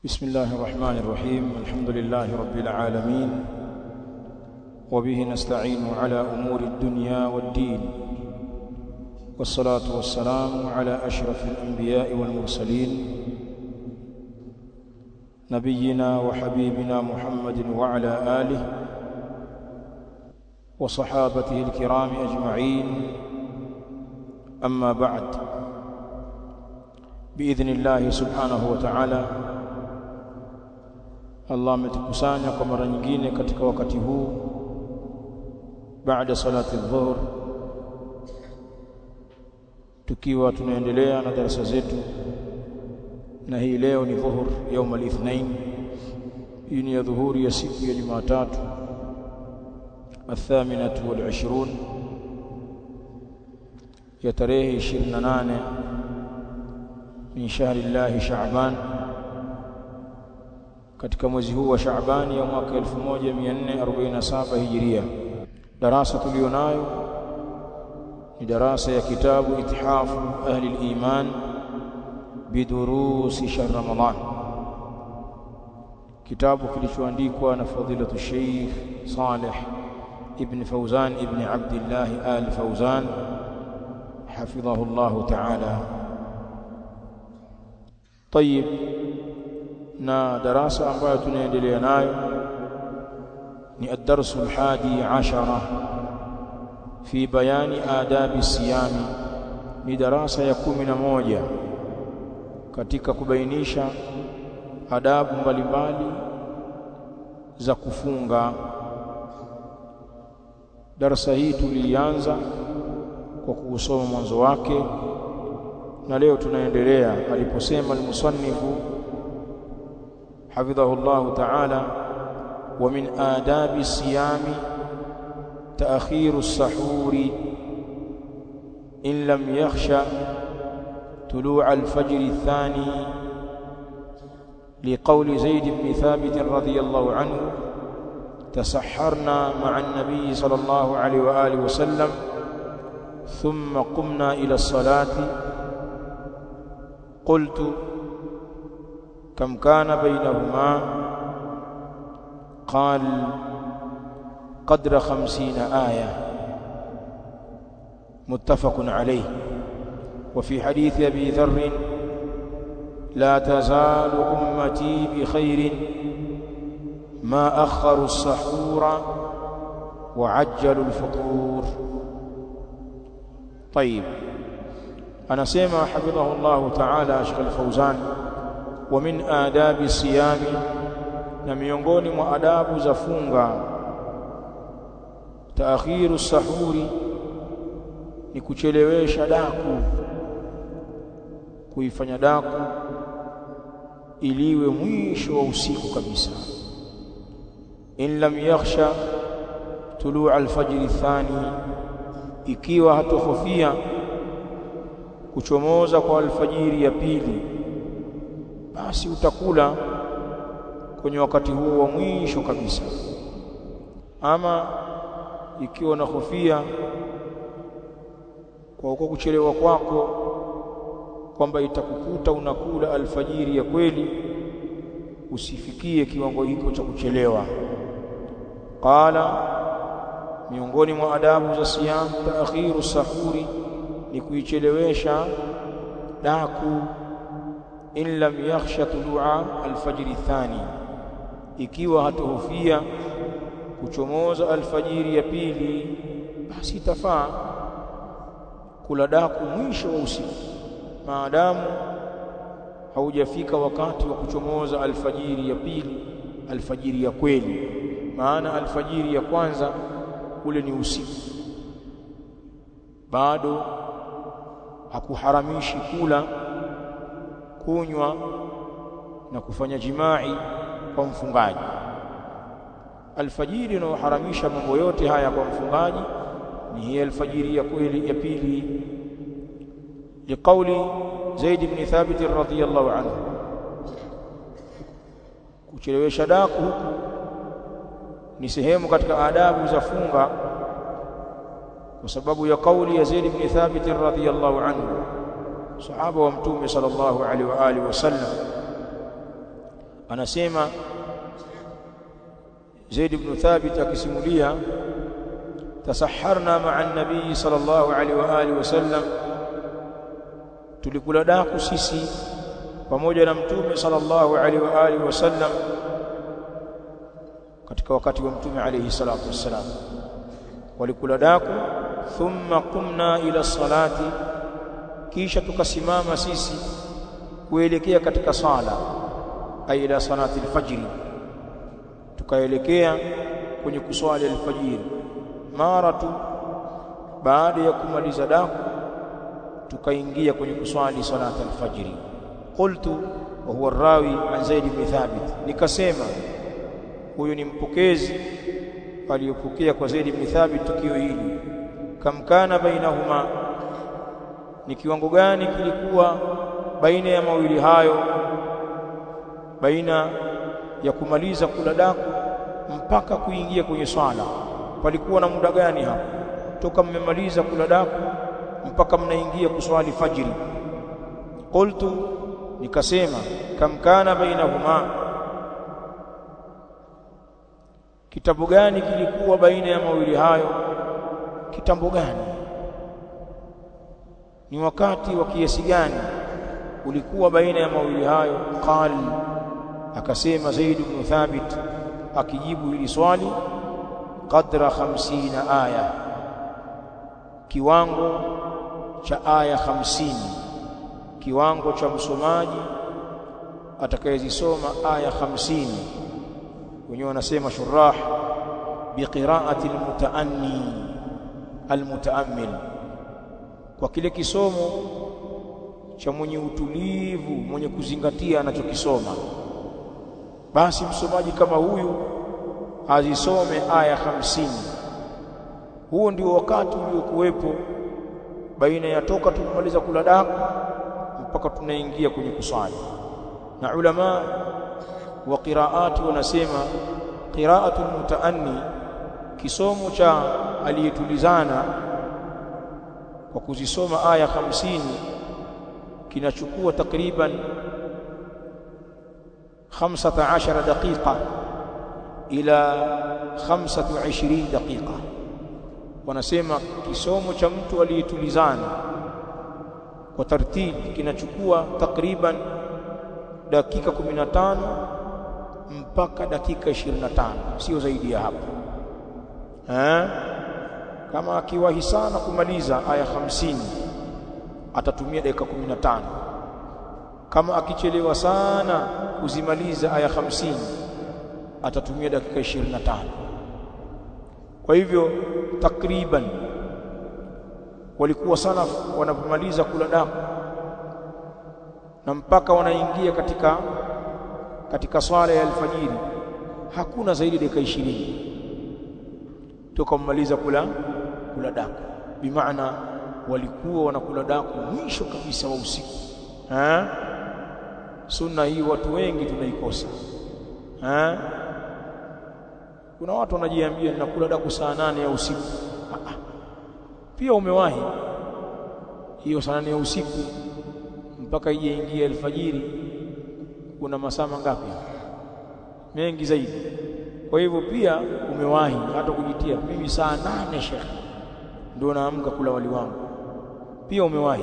بسم الله الرحمن الرحيم الحمد لله رب العالمين وبه نستعين على أمور الدنيا والدين والصلاة والسلام على أشرف الأنبياء والمرسلين نبينا وحبيبنا محمد وعلى آله وصحابته الكرام أجمعين أما بعد بإذن الله سبحانه وتعالى Allah ametukusanya kwa mara nyingine katika wakati huu baada salati dhuhur tukiwa tunaendelea na darasa zetu na hii leo ni dhuhur يوم الاثنين hii ni ya dhuhuri ya siku ya Jumatatu الثامنة والعشرون ya tarehe 28 min shahri Allah Shaaban katika mwezi huu wa Shaabani ya mwaka 1447 Hijiria. Darasa tulionayo ni darasa ya kitabu Ithafu Ahli al-Iman bidurusi shahr Ramadan, kitabu kilichoandikwa na fadilatu Sheikh Saleh ibn Fauzan ibn Abdullah Al Fauzan hafidhahu Allah ta'ala. طيب na darasa ambayo tunaendelea nayo ni ad-darsu al-hadi ashara fi bayani adabi siyami ni darasa ya kumi na moja katika kubainisha adabu mbalimbali za kufunga darasa hii tulianza kwa kuusoma mwanzo wake na leo tunaendelea aliposema al-musannifu حفظه الله تعالى ومن آداب الصيام تأخير السحور إن لم يخشى طلوع الفجر الثاني لقول زيد بن ثابت رضي الله عنه تسحرنا مع النبي صلى الله عليه وآله وسلم ثم قمنا إلى الصلاة قلت كم كان بينهما قال قدر خمسين آية متفق عليه وفي حديث أبي ذر لا تزال أمتي بخير ما أخروا السحور وعجلوا الفطور طيب أنا سيما حفظه الله تعالى أشغل الفوزان wa min adabi siyami na miongoni mwa adabu za funga taakhiru sahuri ni kuchelewesha daku kuifanya daku iliwe mwisho wa usiku kabisa in lam yakhsha tuluu alfajri thani ikiwa hatohofia kuchomoza kwa alfajiri ya pili basi utakula kwenye wakati huo wa mwisho kabisa ama ikiwa unahofia kwa uko kuchelewa kwako kwamba itakukuta unakula alfajiri ya kweli usifikie kiwango hiko cha kuchelewa qala miongoni mwa adabu za siyam taakhiru sahuri ni kuichelewesha daku in lam yakhsha tulua alfajiri thani ikiwa hatohofia kuchomoza alfajiri ya pili basi itafaa kula daku mwisho wa usiku maadamu haujafika wakati wa kuchomoza alfajiri ya pili alfajiri ya kweli maana alfajiri ya kwanza ule ni usiku bado hakuharamishi kula kunywa na kufanya jimai kwa mfungaji alfajiri inayoharamisha mambo yote haya kwa mfungaji ni hii alfajiri ya kweli ya pili liqauli Zaid ibn Thabit radhiyallahu anhu kuchelewesha daku huku ni sehemu katika adabu za funga kwa sababu ya kauli ya Zaid ibn Thabit radhiyallahu anhu sahaba wa mtume sallallahu alaihi wa alihi wasallam anasema Zaid ibn Thabit akisimulia tasaharna ma'a an-nabii sallallahu alaihi wa alihi wasallam tulikula daku sisi pamoja na mtume sallallahu alaihi wa alihi wasallam katika wakati wa mtume alaihi salatu wassalam walikula daku thumma qumna ila salati kisha tukasimama sisi kuelekea katika sala ay ila salati alfajr tukaelekea kwenye kuswali alfajiri mara tu baada ya kumaliza daku tukaingia kwenye kuswali salati alfajiri qultu wa huwa rawi an zaid ibn thabit nikasema huyu ni mpokezi aliyopokea kwa zaid ibn thabit tukio hili kam kana bainahuma ni kiwango gani kilikuwa baina ya mawili hayo baina ya kumaliza kula daku mpaka kuingia kwenye swala palikuwa na muda gani hapo toka mmemaliza kula daku mpaka mnaingia kuswali fajiri qultu nikasema kam kana bainahuma kitabu gani kilikuwa baina ya mawili hayo kitambo gani ni wakati wa kiasi gani ulikuwa baina ya mawili hayo qal akasema Zaid ibn Thabit akijibu hili swali qadra 50 aya kiwango cha aya 50 kiwango cha msomaji atakayezisoma aya 50 wenyewe wanasema shurah biqiraati almutaanni almutaammil kwa kile kisomo cha mwenye utulivu mwenye kuzingatia anachokisoma basi msomaji kama huyu azisome aya hamsini huo ndio wakati uliokuwepo baina ya toka tumaliza kula daku mpaka tunaingia kwenye kusali na ulama wa qiraati wanasema qiraatu mutaanni kisomo cha aliyetulizana kwa kuzisoma aya hamsini kinachukua takriban 15 daqiqa ila 25 daqiqa wanasema kisomo cha mtu aliyetulizana kwa tartibi kinachukua takriban dakika 15 mpaka dakika 25 sio zaidi ya hapo eh kama akiwahi sana kumaliza aya 50 atatumia dakika 15 kama akichelewa sana kuzimaliza aya 50 atatumia dakika 25 kwa hivyo takriban walikuwa sana wanapomaliza kula daku na mpaka wanaingia katika katika swala ya alfajiri hakuna zaidi dakika 20 toka mmaliza kula kula daku bimaana walikuwa wanakula daku mwisho kabisa wa usiku eh sunna hii watu wengi tunaikosa eh kuna watu wanajiambia ninakula daku saa nane ya usiku ah, pia umewahi hiyo saa nane ya usiku mpaka ije ingie alfajiri kuna masaa mangapi mengi zaidi kwa hivyo pia umewahi hata kujitia mimi saa nane shekhe ndio naamka kula wali wangu pia umewahi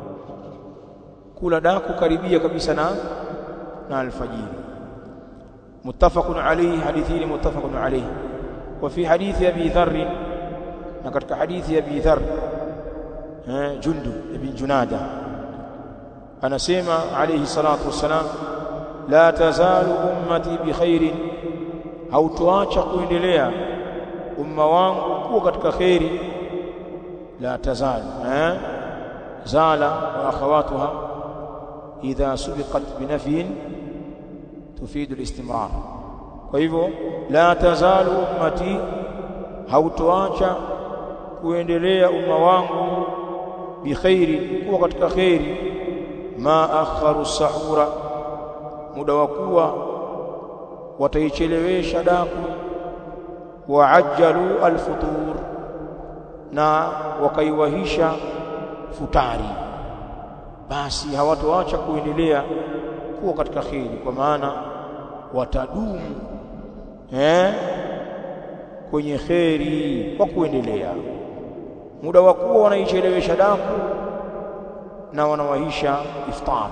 kula daku karibia kabisa na na alfajiri muttafaqun alayhi hadithini muttafaqun alayhi wa fi hadithi abi dharr na katika hadithi abi dharr eh jundu ibn junada anasema alayhi salatu wassalam la tazalu ummati bi khairin hautoacha kuendelea umma wangu kuwa katika khairi la tazalu eh zala wa akhawatuha idha subiqat binafyin tufidu al-istimrar kwa hivyo la tazalu ummati hautoacha kuendelea umma wangu bi khairi kuwa katika khairi ma akharu sahura muda wa kuwa wataichelewesha daku waajjalu alfutur na wakaiwahisha futari basi hawatoacha kuendelea kuwa katika kheri kwa maana watadumu eh kwenye kheri kwa kuendelea muda wa kuwa wanaichelewesha daku na wanawahisha iftar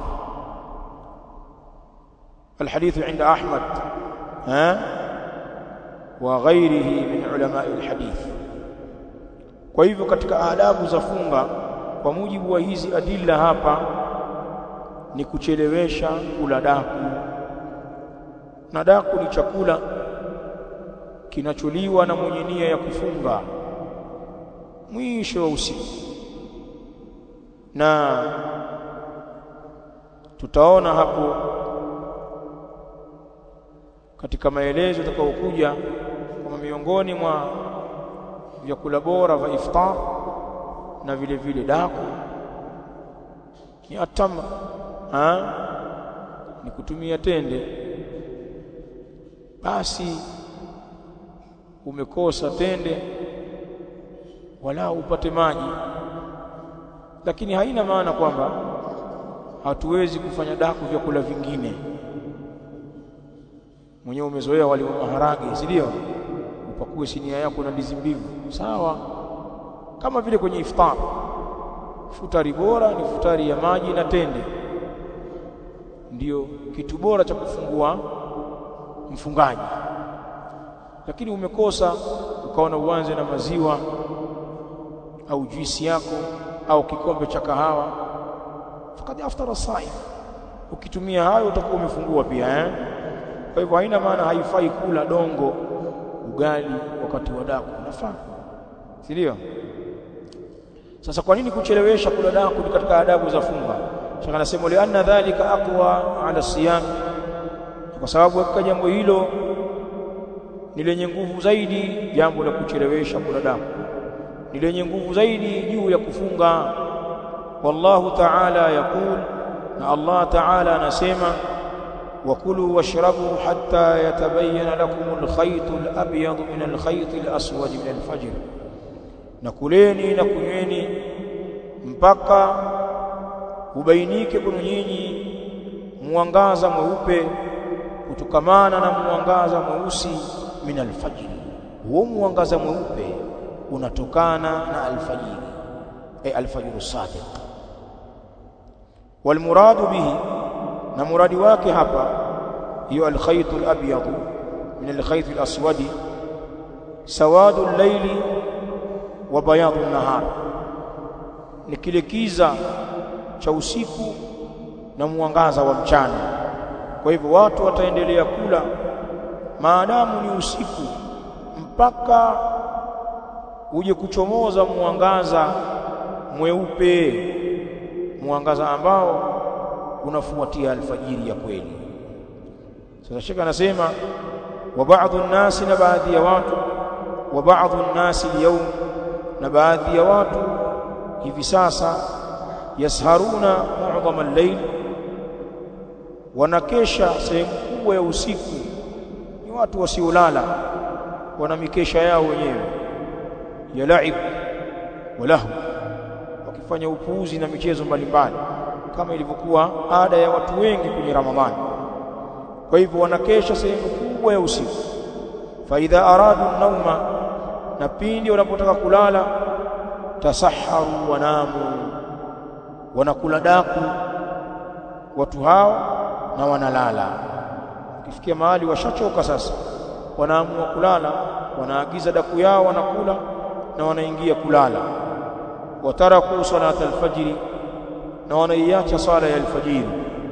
الحديث عند أحمد ها وغيره من علماء الحديث kwa hivyo katika adabu za funga kwa mujibu wa hizi adilla hapa ni kuchelewesha kula daku na daku ni chakula kinacholiwa na mwenye nia ya kufunga mwisho wa usiku na tutaona hapo katika maelezo yatakayokuja kwamba miongoni mwa vyakula bora vya iftar na vile vile daku ni atama ha? ni kutumia tende basi umekosa tende wala upate maji lakini haina maana kwamba hatuwezi kufanya daku vyakula vingine mwenyewe umezoea wali wa maharage si ndio upakue sinia yako na ndizi mbivu sawa kama vile kwenye iftar futari bora ni futari ya maji na tende ndiyo kitu bora cha kufungua mfungaji lakini umekosa ukaona uanze na maziwa au juisi yako au kikombe cha kahawa fakad aftara saim ukitumia hayo utakuwa umefungua pia eh kwa hivyo haina maana haifai kula dongo ugali wakati wa daku nafaa si ndio sasa kwa nini kuchelewesha kula daku ni katika adabu za funga shaka nasema li anna dhalika aqwa ala siyam kwa sababu hakika jambo hilo ni lenye nguvu zaidi jambo la kuchelewesha kula daku ni lenye nguvu zaidi juu ya kufunga wallahu ta'ala yaqul na Allah ta'ala anasema وكلوا واشربوا حتى يتبين لكم الخيط الأبيض من الخيط الأسود من الفجر نكلeni na kunyweni mpaka ubainike kwenu nyinyi mwangaza mweupe kutokamana na mwangaza mweusi min alfajr huo mwangaza mweupe unatokana na alfajiri ay alfajr sadiq walmuradu bihi na muradi wake hapa hiyo alkhayt alabyad min alkhayt alaswad sawad al-layli wa bayad an-nahar ni kile kiza cha usiku na mwangaza wa mchana kwa hivyo watu wataendelea kula maadamu ni usiku mpaka uje kuchomoza mwangaza mweupe mwangaza ambao unafuatia alfajiri ya kweli sasa shaka anasema wa baadhi nasi na baadhi ya watu wa baadhi nasi leo na baadhi ya watu hivi sasa yasharuna mu'dhama al-layl wanakesha sehemu kubwa ya usiku ni watu wasiolala wana mikesha yao wenyewe ya laib walahu wakifanya upuuzi na michezo mbalimbali kama ilivyokuwa ada ya watu wengi kwenye Ramadhani. Kwa hivyo wanakesha sehemu kubwa ya usiku. Fa idha aradu nauma, na pindi wanapotaka kulala, tasaharu wanamu, wanakula daku watu hao na wanalala. Ukifikia mahali washachoka sasa, wanaamua kulala, wanaagiza daku yao, wanakula na wanaingia kulala. wataraku salata alfajiri na wanaiacha sala ya alfajiri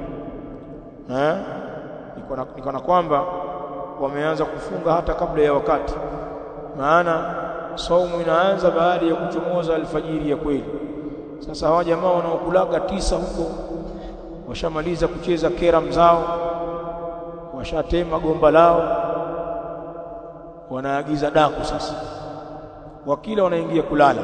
eh niko na kwamba wameanza kufunga hata kabla ya wakati maana saumu inaanza baada ya kuchomoza alfajiri ya kweli sasa hawa jamaa wanaokulaga tisa huko washamaliza kucheza kera zao washatema gomba lao wanaagiza daku sasa wakila wanaingia kulala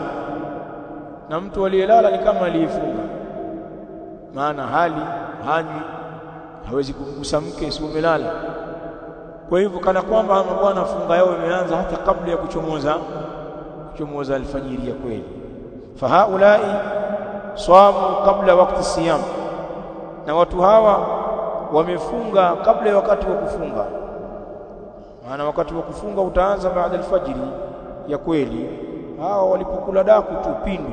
na mtu aliyelala ni kama aliyefunga maana hali hanywi hawezi kumgusa mke si umelala kwa hivyo kana kwamba bwana funga yao imeanza hata kabla ya kuchomoza kuchomoza alfajiri ya kweli fahaulai swamu kabla wakati siyam na watu hawa wamefunga kabla ya wakati wa kufunga maana wakati wa kufunga utaanza baada alfajiri ya kweli hao walipokula daku tu pindu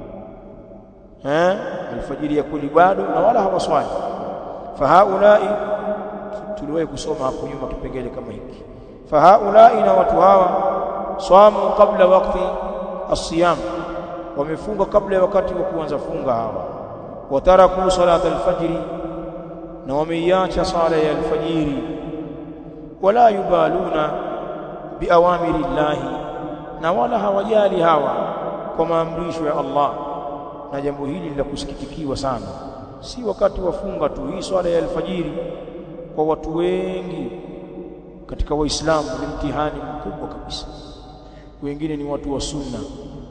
eh alfajiri ya kweli bado na wala hawaswali fahaulai tuliwahi kusoma hapo nyuma kipengele kama hiki fahaulai na watu hawa swamu kabla wakati asiyam wamefunga kabla ya wakati wa kuanza funga hawa wataraku salat alfajri na wameiacha sala ya alfajiri wala yubaluna biawamiri llahi na wala hawajali hawa kwa maamrisho ya Allah na jambo hili la kusikitikiwa sana si wakati wa funga tu hii swala ya alfajiri kwa watu wengi katika waislamu ni mtihani mkubwa kabisa wengine ni watu wa sunna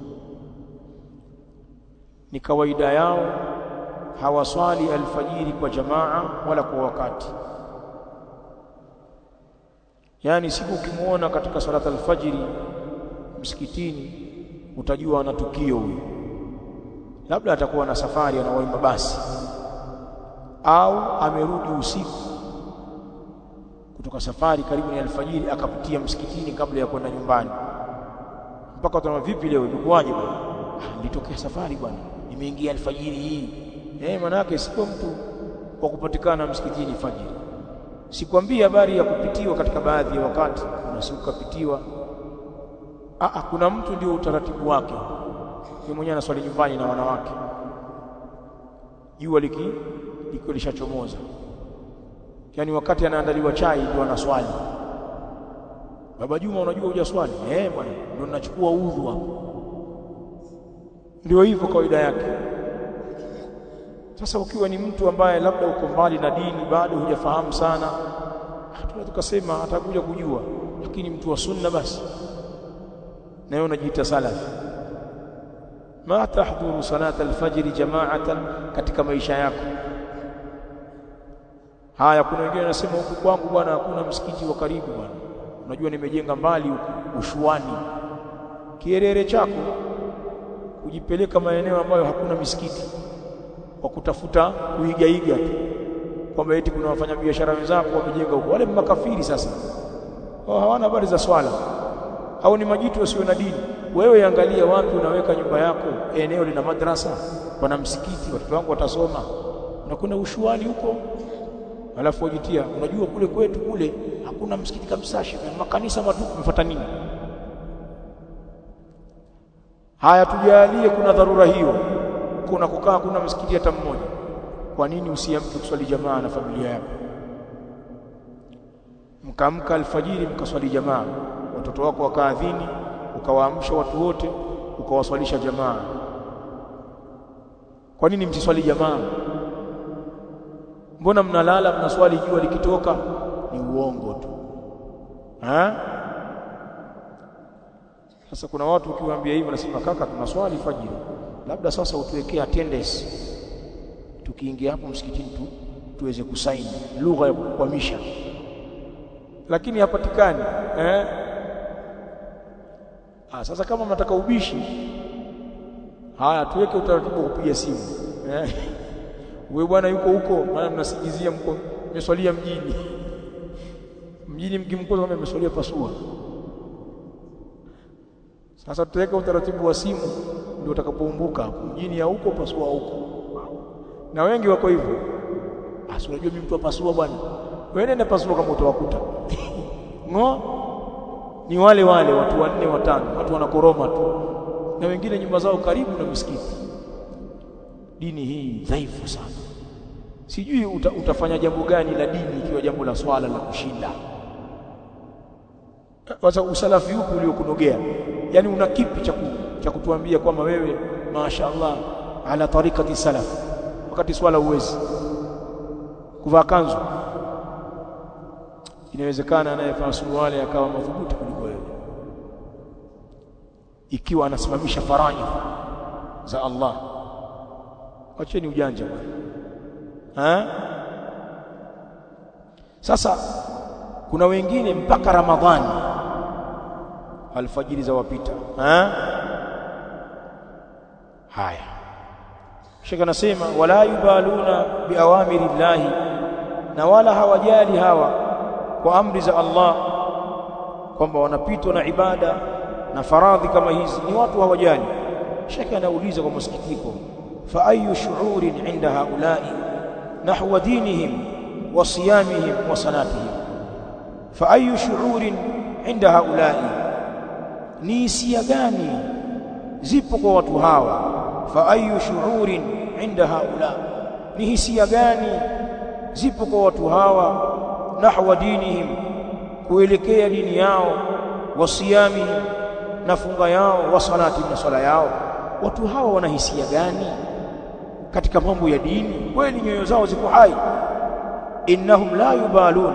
ni kawaida yao hawaswali alfajiri kwa jamaa wala kwa wakati yani siku ukimuona katika salata alfajiri msikitini utajua ana tukio huyo labda atakuwa na safari anawaimba basi au amerudi usiku kutoka safari karibu ni alfajiri akapitia msikitini kabla ya kwenda nyumbani mpaka utaona vipi leo ilikuwaje bwana ah, nilitokea safari bwana nimeingia alfajiri hii eh maana yake sio mtu wa kupatikana msikitini fajiri sikwambia habari ya kupitiwa katika baadhi ya wakati kuna siku kapitiwa ah kuna mtu ndio utaratibu wake yeye mwenyewe anaswali nyumbani na wanawake jua liki liko lishachomoza yani wakati anaandaliwa chai ndio anaswali baba Juma unajua hujaswali eh bwana ndio ninachukua udhu hapo ndio hivyo kawaida yake sasa ukiwa ni mtu ambaye labda uko mbali na dini bado hujafahamu sana tunaweza tukasema atakuja kujua lakini mtu wa sunna basi na wewe unajiita salafi ma tahdhuru salata alfajr jama'atan katika maisha yako haya kuna wengine wanasema huku kwangu bwana hakuna msikiti wa karibu bwana unajua nimejenga mbali huku ushuani kierere chako kujipeleka maeneo ambayo hakuna misikiti kwa kutafuta kuigaiga tu kwamba eti kuna wafanyabiashara wenzako wamejenga huko wale makafiri sasa wao hawana habari za swala au ni majitu wasio na dini wewe angalia wapi unaweka nyumba yako eneo lina madrasa pana msikiti watoto wangu watasoma unakwenda ushuani huko alafu wajitia unajua kule kwetu kule hakuna msikiti kabisa makanisa matupu mfuata nini haya tujalie kuna dharura hiyo kuna kukaa kuna msikiti hata mmoja kwa nini usiamke kuswali jamaa na familia yako mkaamka alfajiri mkaswali jamaa watoto wako wakaadhini ukawaamsha watu wote ukawaswalisha jamaa kwa nini msiswali jamaa mbona mnalala mnaswali jua likitoka ni uongo tu ha sasa kuna watu ukiwaambia hivyo nasema kaka tunaswali fajiri labda sasa utuwekee attendance tukiingia hapo msikitini tu tuweze kusaini lugha ya kukwamisha lakini hapatikani eh ah sasa kama mnataka ubishi haya tuweke utaratibu wa kupiga simu eh wewe bwana yuko huko maana mnasingizia mko mmeswalia mjini mjini mkimkosa kama mmeswalia pasua sasa tutaweka utaratibu wa simu ndio utakapoumbuka mjini ya huko pasua huko na wengi wako hivyo basi unajua mimi mtu wa pasua bwana wewe nenda pasua kama utawakuta ngo ni wale wale watu wanne watano watu wanakoroma tu na wengine nyumba zao karibu na msikiti dini hii dhaifu sana sijui uta, utafanya jambo gani la dini ikiwa jambo la swala la kushinda sasa usalafi upi uliokunogea yani una kipi cha cha kutuambia kwamba wewe mashaallah ala tariqati salaf wakati swala uwezi kuvaa kanzu inawezekana anayevaa suruali akawa madhubuti kuliko wewe ikiwa anasimamisha faraidh za Allah wacheni ujanja bwana sasa kuna wengine mpaka ramadhani alfajiri za wapita ha? haya Sheikh anasema wala yubaluna biawamiri llahi na wala hawajali hawa kwa amri za Allah kwamba wanapitwa na ibada na faradhi kama hizi ni watu hawajali shekhe anauliza kwa masikitiko fa ayu shu'urin inda haulai nahwa dinihim wa siyamihim wa salatihim fa ayu shu'urin inda haulai ni hisia gani zipo kwa watu hawa fa ayu shu'urin inda haula ni hisia gani zipo kwa watu hawa nahwa dinihim kuelekea dini yao wasiyamihim na funga yao wa salati na swala yao watu hawa wana hisia gani katika mambo ya dini kweli nyoyo zao ziko hai innahum la yubalun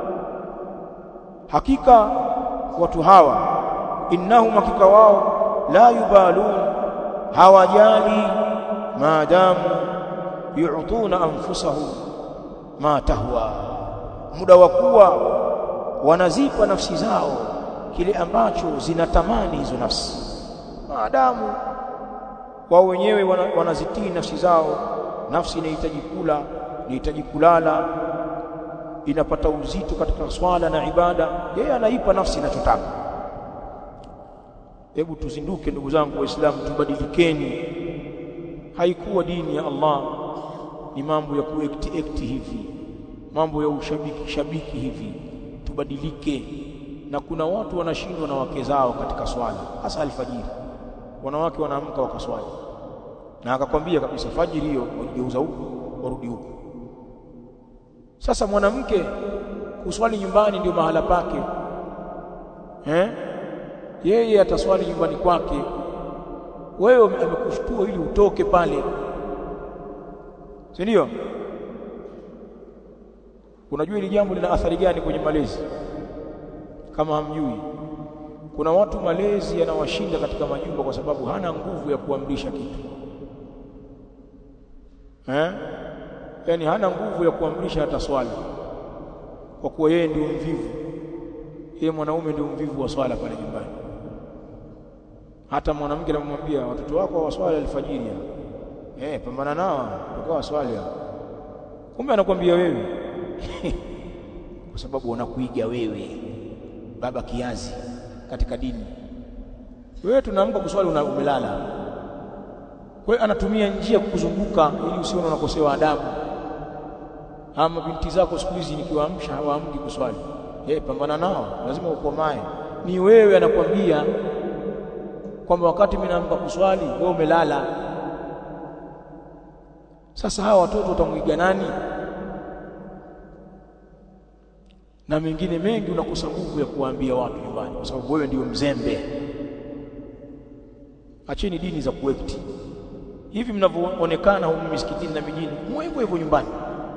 hakika watu hawa innahum hakika wao la yubalun hawajali maadamu yu'tuna anfusahum ma tahwa muda wa kuwa wanazipa nafsi zao kile ambacho zinatamani hizo nafsi maadamu wao wenyewe wanazitii nafsi zao nafsi inahitaji kula inahitaji kulala inapata uzito katika swala na ibada yeye anaipa nafsi inachotaka hebu tuzinduke ndugu zangu waislamu tubadilikeni haikuwa dini ya Allah ni mambo ya kuekti ekti hivi mambo ya ushabiki shabiki hivi tubadilike na kuna watu wanashindwa na wake zao katika swala hasa alfajiri wanawake wanaamka wakaswali na akakwambia kabisa fajiri hiyo wajigeuza huku warudi huku sasa mwanamke kuswali nyumbani ndio mahala pake eh yeye ataswali nyumbani kwake wewe amekushtua ili utoke pale si ndio unajua hili jambo lina athari gani kwenye malezi kama hamjui kuna watu malezi yanawashinda katika majumba kwa sababu hana nguvu ya kuamrisha kitu eh yani hana nguvu ya kuamrisha hata swala kwa kuwa yeye ndio mvivu yeye mwanaume ndio mvivu wa swala pale nyumbani hata mwanamke anamwambia watoto wako waswali alfajiri eh pambana nao tukawa swali kumbe anakuambia wewe kwa sababu wanakuiga wewe baba kiazi katika dini wewe tunaamka kuswali una umelala kwa hiyo anatumia njia kukuzunguka ili usione unakosewa adabu ama binti zako siku hizi nikiwaamsha hawaamki kuswali eh pambana nao lazima ukomae ni wewe anakwambia kwamba wakati mimi naamka kuswali wewe umelala sasa hawa watoto watamwiga nani na mengine mengi unakosa nguvu ya kuwaambia watu nyumbani kwa sababu wewe ndio mzembe acheni dini za kuekti hivi mnavyoonekana humu misikitini na mijini muwe hivyo hivyo nyumbani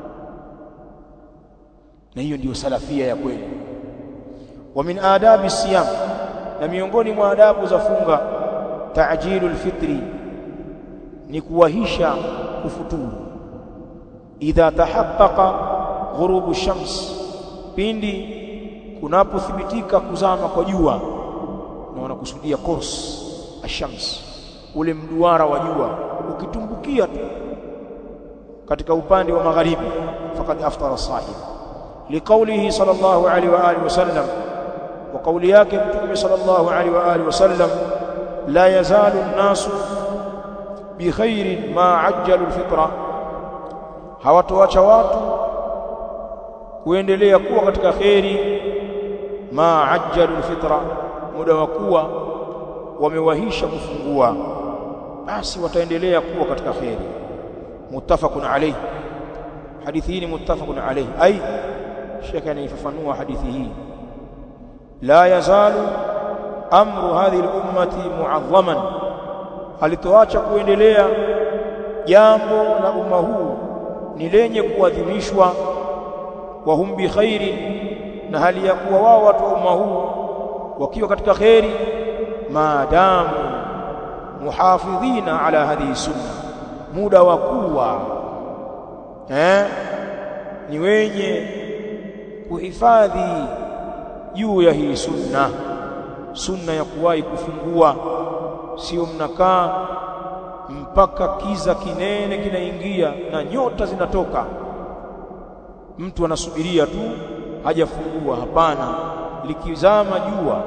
na hiyo ndiyo salafia ya kweli wa min adabi siyam na miongoni mwa adabu za funga ta'jilul fitri ni kuwahisha kufuturu idha tahaqqaqa ghurubu shams pindi kunapothibitika kuzama kwa jua na wanakusudia kors ashams ule mduara wa jua ukitumbukia tu katika upande wa magharibi faqad aftara sahib liqaulihi sallallahu alaihi wa alihi wasallam wa kauli yake mtume sallallahu alaihi wa alihi wasallam la yazalu an-nasu bi khairin ma ajjalu al-fitra hawatoacha watu kuendelea kuwa katika kheri ma ajjalu al-fitra muda wa kuwa wamewahisha kufungua basi wataendelea kuwa katika kheri muttafaqun alayhi hadithi hii ni muttafaqun alayhi ai shekhe anaifafanua hadithi hii la yazalu amru hadhihi al-ummati mu'azzaman alitoacha kuendelea jambo la umma huu ni lenye kuadhimishwa wa hum bi khairin na hali ya kuwa wao watu wa umma huu wakiwa katika khairi maadamu muhafidhina ala hadhihi sunna muda wa kuwa eh ni wenye kuhifadhi juu ya hii sunna sunna ya kuwahi kufungua sio mnakaa mpaka kiza kinene kinaingia na nyota zinatoka mtu anasubiria tu hajafungua hapana likizama jua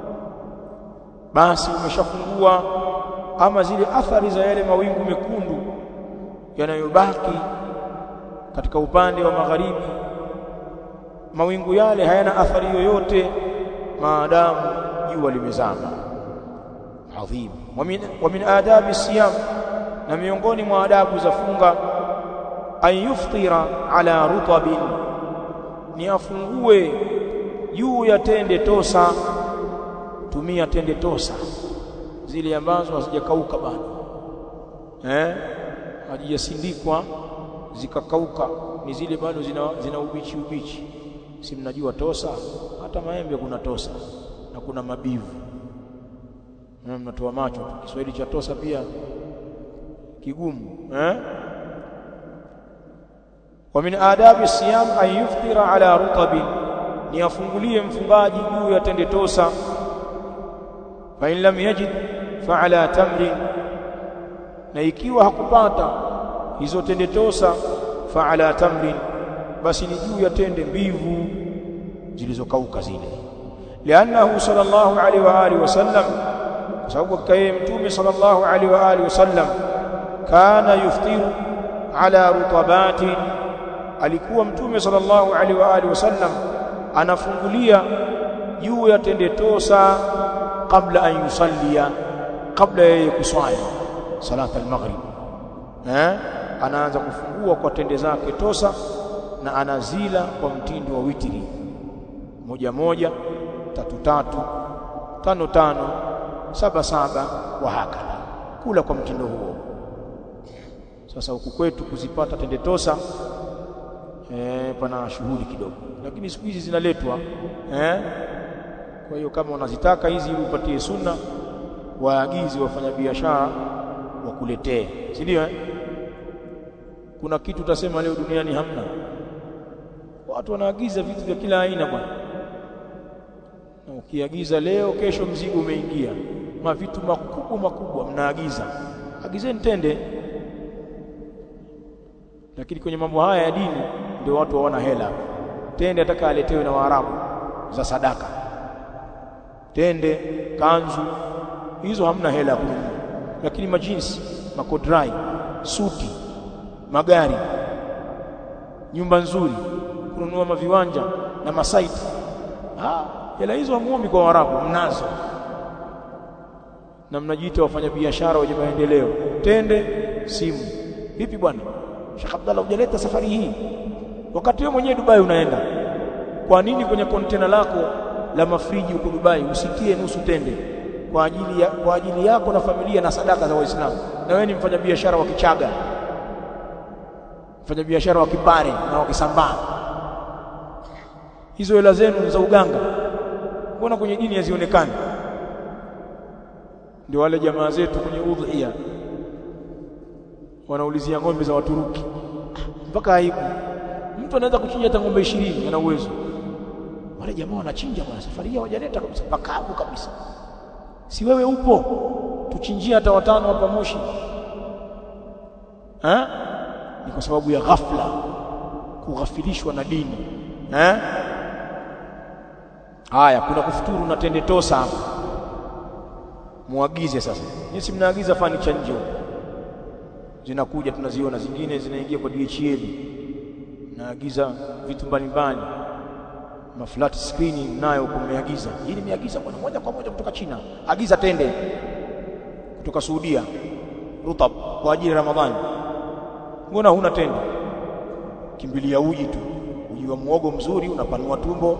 basi umeshafungua ama zile athari za yale mawingu mekundu yanayobaki katika upande wa magharibi mawingu yale hayana athari yoyote maadamu jua limezama adhim wa min, wa min adabi siyam na miongoni mwa adabu za funga an yuftira ala rutabin ni afungue juu ya tende tosa tumia tende tosa zile ambazo hazijakauka bado eh hazijasindikwa zikakauka ni zile bado zina, zina ubichi ubichi si mnajua tosa hata maembe kuna tosa na kuna mabivu na mnatoa macho Kiswahili cha tosa pia kigumu eh wa min adabi siyam an yuftira ala rutabin ni afungulie mfungaji juu ya tende tosa fa in lam yajid fa ala tamrin na ikiwa hakupata hizo tende tosa fa ala tamrin basi ni juu ya tende mbivu zilizokauka zile liannahu sallallahu alaihi wa alihi wasallam kwa sababu kaye mtume sallallahu alaihi wa alihi wasallam kana yuftiru ala rutabatin alikuwa mtume sallallahu alaihi wa alihi wasallam anafungulia juu ya tende tosa kabla an yusallia kabla yeye kuswali salata al-maghrib eh anaanza kufungua kwa tende zake tosa na anazila kwa mtindo wa witiri moja moja tatu tatu tano tano saba saba wa hakala kula kwa mtindo huo sasa huku kwetu kuzipata tende tosa eh pana shughuli kidogo lakini siku hizi zinaletwa eh kwa hiyo kama unazitaka hizi ili upatie sunna waagizi wafanyabiashara wakuletee si ndio eh? kuna kitu utasema leo duniani hamna watu wanaagiza vitu vya kila aina bwana na ukiagiza leo kesho mzigo umeingia mavitu makubwa makubwa mnaagiza agizeni tende lakini kwenye mambo haya ya dini ndio watu hawana hela tende ataka aletewe na Waarabu za sadaka tende kanzu hizo hamna hela kununua lakini majinsi makodrai suti magari nyumba nzuri kununua maviwanja na masaiti ah hela hizo hamuombi kwa Waarabu mnazo na mnajiita wafanyabiashara wenye maendeleo tende simu vipi bwana Sheikh Abdallah hujaleta safari hii wakati wewe mwenyewe Dubai unaenda kwa nini kwenye kontena lako la mafriji huko Dubai usitie nusu tende kwa ajili ya, kwa ajili yako na familia na sadaka za Waislamu na wewe ni mfanyabiashara wa Kichaga mfanyabiashara wa Kipare na wa Kisambaa hizo hela zenu za uganga mbona kwenye dini hazionekani ndio wale jamaa zetu kwenye udhiya wanaulizia ng'ombe za Waturuki mpaka aibu mtu anaweza kuchinja hata ng'ombe 20 ana uwezo wale jamaa wanachinja bwana safari hii hawajaleta kabisa pakavu kabisa si wewe upo tuchinjie hata watano hapa Moshi eh ni kwa sababu ya ghafla kughafilishwa na dini eh haya kuna kufuturu na tende tosa hapa muagize sasa nyinyi mnaagiza fanicha nje huko zinakuja tunaziona zingine zinaingia kwa DHL naagiza vitu mbalimbali ma flat screen nayo kumeagiza hii nimeagiza bwana moja kwa moja kutoka China agiza tende kutoka Saudia rutab kwa ajili ya Ramadhani mbona huna tende kimbilia uji tu uji wa muogo mzuri unapanua tumbo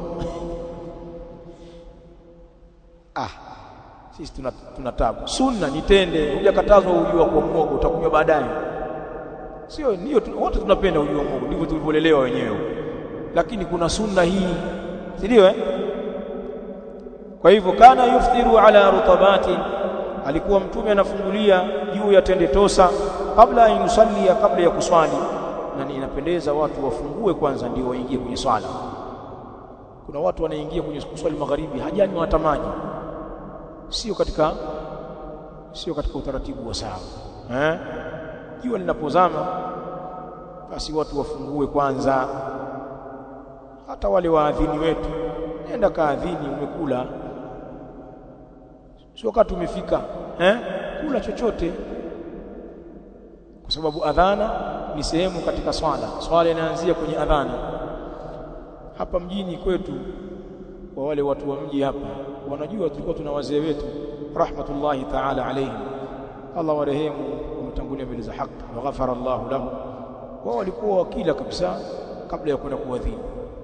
ah sisi tuna, tuna tabu sunna ni tende hujakatazwa uji wa kwa muogo utakunywa baadaye sio ndio wote tunapenda uji wa muogo ndivyo tulivyolelewa wenyewe lakini kuna sunna hii si ndio eh kwa hivyo kana yuftiru ala rutabati alikuwa mtume anafungulia juu ya tende tosa kabla ya yusalli kabla ya kuswali na inapendeza watu wafungue kwanza ndio waingie kwenye swala kuna watu wanaingia kwenye kuswali magharibi hajani watamaji sio katika sio katika utaratibu wa sawa eh jua linapozama basi watu wafungue kwanza hata wale waadhini wetu nenda kaadhini umekula sio wakati umefika eh kula chochote kwa sababu adhana ni sehemu katika swala swala inaanzia kwenye adhana hapa mjini kwetu kwa wale watu wa mji hapa wanajua tulikuwa tuna wazee wetu rahmatullahi ta'ala alayhim Allah warehemu wametangulia mbele za haki wa ghafara Allahu lahu wao walikuwa wakila kabisa kabla ya kwenda kuadhini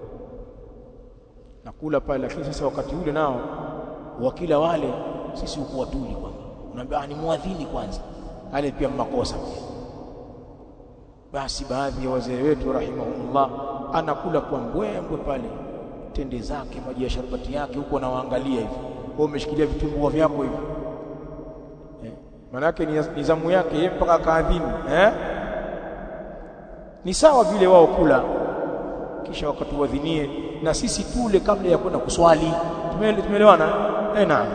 na kula pale lakini sasa wakati ule nao wakila wale sisi hukuwa tuli kwamba unaambia ni muadhini kwanza ale pia makosa basi baadhi ya wazee wetu rahimahumullah anakula kwa mbwembwe pale tende zake maji ya sharbati yake huko anawaangalia hivi wewe umeshikilia vitumbua vyako hivi eh, manake ni nizamu yake yeye mpaka kaadhini eh ni sawa vile wao kula kisha wakatuadhinie na sisi tule kabla ya kwenda kuswali tumeelewana eh naam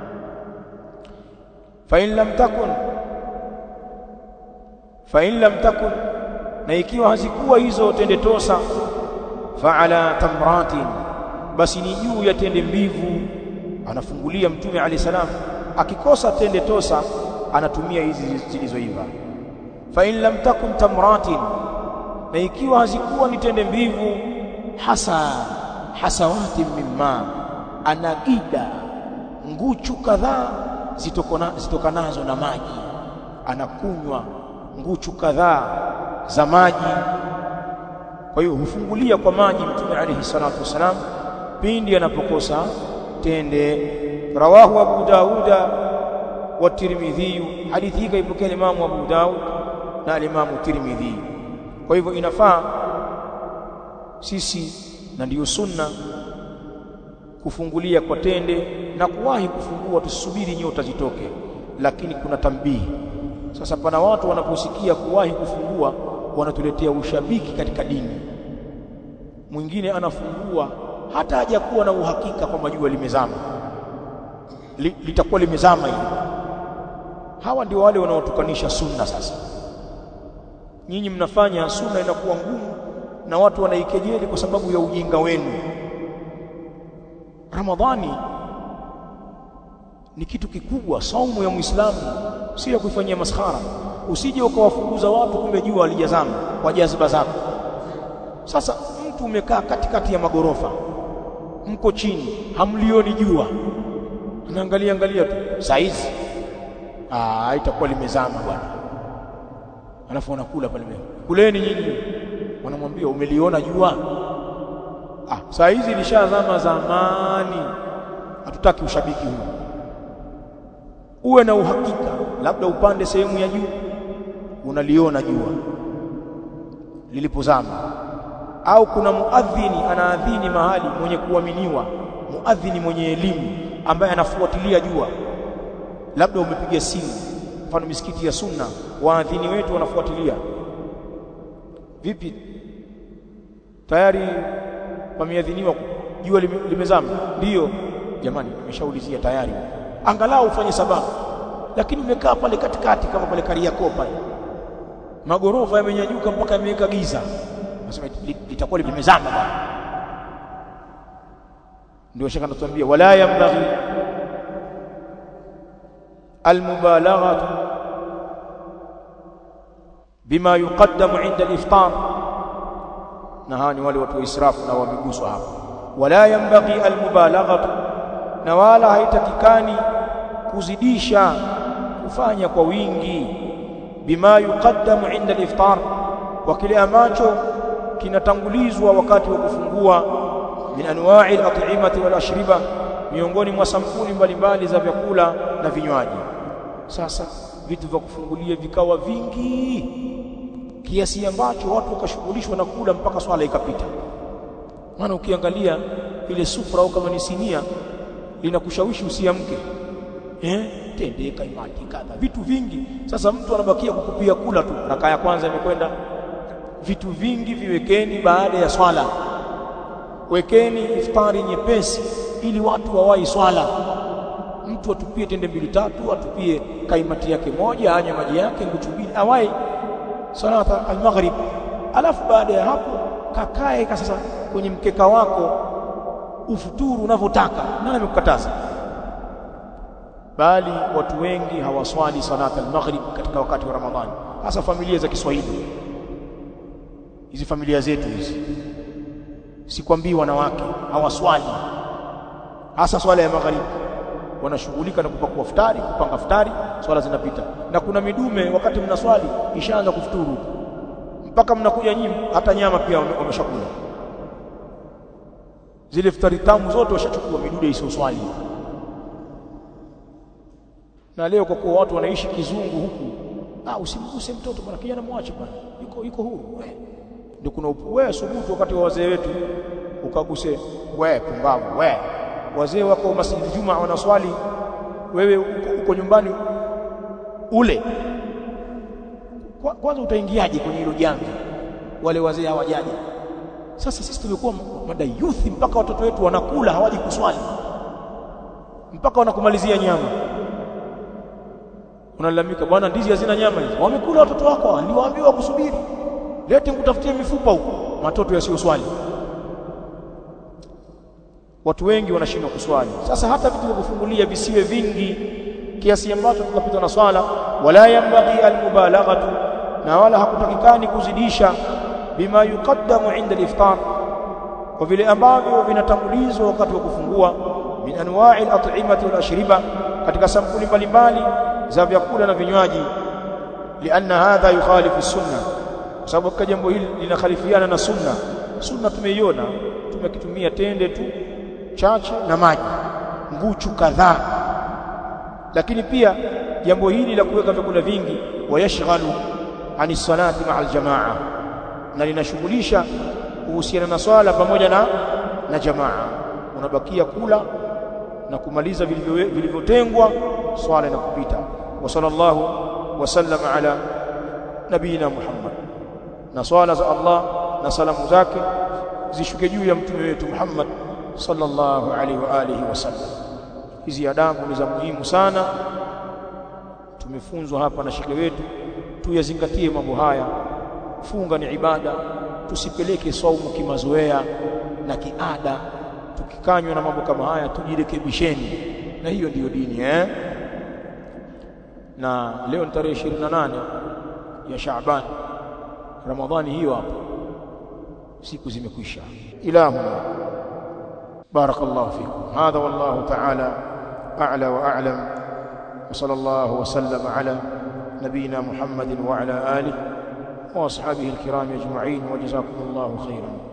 fa in lam takun fa in lam takun na ikiwa hazikuwa hizo tende tosa fa ala tamratin basi ni juu ya tende mbivu anafungulia mtume ali salam akikosa tende tosa anatumia hizi zilizoiva fa in lam takun tamratin na ikiwa hazikuwa ni tende mbivu hasa hasawati mimma anagida nguchu kadhaa zitokanazo na maji anakunywa nguchu kadhaa za maji kwa hiyo hufungulia kwa maji mtume alayhi salatu wasalam pindi anapokosa tende rawahu abu dauda wa tirmidhi hadithi hii kaipokea imamu abu daud na imamu tirmidhi kwa hivyo inafaa sisi na ndiyo sunna kufungulia kwa tende na kuwahi kufungua tusubiri nyota zitoke lakini kuna tambihi sasa pana watu wanaposikia kuwahi kufungua wanatuletea ushabiki katika dini mwingine anafungua hata hajakuwa na uhakika kwamba jua limezama Li, litakuwa limezama hili hawa ndio wale wanaotukanisha sunna sasa nyinyi mnafanya sunna inakuwa ngumu na watu wanaikejeli kwa sababu ya ujinga wenu Ramadhani ni kitu kikubwa saumu ya Muislamu si ya kuifanyia maskhara usije ukawafukuza watu kumbe jua alijazama kwa jaziba zako sasa mtu umekaa katikati ya magorofa mko chini hamlioni jua anaangalia angalia tu saizi ah itakuwa limezama bwana alafu wanakula pale mbele kuleni nyinyi wanamwambia umeliona jua ah saa hizi lishazama zamani hatutaki ushabiki huu uwe na uhakika labda upande sehemu ya juu unaliona jua lilipozama au kuna muadhini anaadhini mahali mwenye kuaminiwa muadhini mwenye elimu ambaye anafuatilia jua labda umepiga simu mfano misikiti ya sunna waadhini wetu wanafuatilia vipi tayari pameadhiniwa jua lime, limezama ndiyo jamani nimeshaulizia tayari angalau ufanye sababu lakini umekaa pale katikati kama pale Kariakoo pale magorofa yamenyanyuka mpaka yameweka giza nasema litakuwa limezama bwana ndio shaka natuambia wala yambaghi almubalaghatu bima yuqaddamu inda al-iftar na hawa ni wale watu wa israfu na wameguswa hapa wala yambaghi almubalaghatu na wala haitakikani kuzidisha kufanya kwa wingi bima yuqaddamu inda al-iftar kwa kile ambacho kinatangulizwa wakati wa kufungua min anwa'i al-at'imati wal ashriba miongoni mwa sampuli mbalimbali za vyakula na vinywaji sasa vitu vya kufungulia vikawa vingi kiasi ambacho watu wakashughulishwa na kula mpaka swala ikapita maana ukiangalia ile sufra au kama ni sinia linakushawishi usiamke eh tende kaimati kadha vitu vingi sasa mtu anabakia kukupia kula tu raka ya kwanza imekwenda vitu vingi viwekeni baada ya swala wekeni iftari nyepesi ili watu wawahi swala mtu atupie tende mbili tatu atupie kaimati yake moja anywe maji yake nguchu mbili awai salata al-maghrib alafu baada ya hapo kakae sasa kwenye mkeka wako ufuturu unavyotaka nani amekukataza bali watu wengi hawaswali salata al-maghrib katika wakati wa Ramadhani hasa familia za Kiswahili hizi familia zetu hizi sikwambii wanawake hawaswali hasa swala ya magharibi wanashughulika na kupakua futari kupanga futari swala zinapita na kuna midume wakati mnaswali ishaanza kufuturu mpaka mnakuja nyinyi hata nyama pia wameshakula zile futari tamu zote washachukua midude isiyoswali na leo kwa kuwa watu wanaishi kizungu huku ah usimguse mtoto bwana kijana mwache bwana yuko yuko huru ndio kuna wewe subutu wakati wa wazee wetu ukaguse we pumbavu we wazee wako masjid Juma wanaswali wewe uko, uko nyumbani ule kwanza utaingiaje kwenye hilo jambo wale wazee hawajaja sasa sisi tumekuwa madayuthi mpaka watoto wetu wanakula hawaji kuswali mpaka wanakumalizia nyama unalalamika bwana ndizi hazina nyama hizi wamekula watoto wako niliwaambiwa kusubiri lete nikutafutie mifupa huko matoto yasiyoswali watu wengi wanashindwa kuswali sasa hata vitu vya kufungulia visiwe vingi kiasi ambacho tukapita na swala wala yambaghi almubalaghatu na wala hakutakikani kuzidisha bima yuqaddamu inda aliftar kwa vile ambavyo vinatangulizwa wakati wa kufungua min anwa'i al-at'imati wal ashriba katika sampuli mbalimbali za vyakula na vinywaji lianna hadha yukhalifu sunna kwa sababu kwa jambo hili linakhalifiana na sunna sunna tumeiona tumekitumia tende tu chache na maji nguchu kadhaa lakini pia jambo hili la kuweka vyakula vingi wayashghalu ani salati ma'a aljamaa na linashughulisha kuhusiana na swala pamoja na na jamaa unabakia kula na kumaliza vilivyotengwa swala inakupita wa sallallahu wasallama ala nabina Muhammad na swala za Allah na salamu zake zishuke juu ya mtume wetu Muhammad sallallahu alaihi wa alihi wasallam hizi adabu ni za muhimu sana tumefunzwa hapa na shekhe wetu tuyazingatie mambo haya funga ni ibada tusipeleke saumu kimazoea na kiada tukikanywa na mambo kama haya tujirekebisheni na hiyo ndiyo dini eh na leo ni tarehe 28 ya Shaaban Ramadhani hiyo hapo siku zimekwisha ilahuna barakallahu fikum hadha wallahu ta'ala a'la wa a'lam wa sallallahu wa sallama ala نبينا محمد وعلى آله وأصحابه الكرام أجمعين وجزاكم الله خيرا